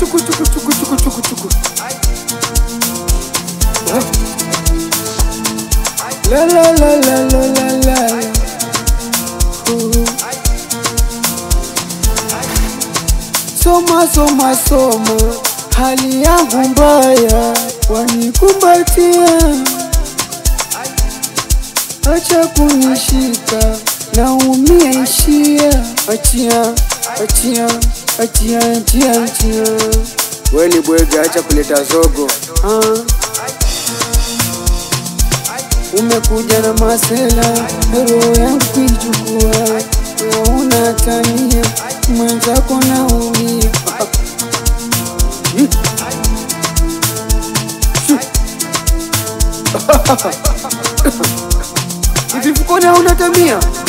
chuku chuku chuku chuku chuku chuku. La la la la la la la. Ooh. Soma soma soma, hali yangu mbaya, wanikumbatia, acha kunishika, naumia ishia, achia achia achia achia achia. We ni bwege, acha kuleta zogo ah. Umekuja na masela, roho yangu kuichukua, una tania mwenzako naumia. Hivi mfukoni hauna tamia?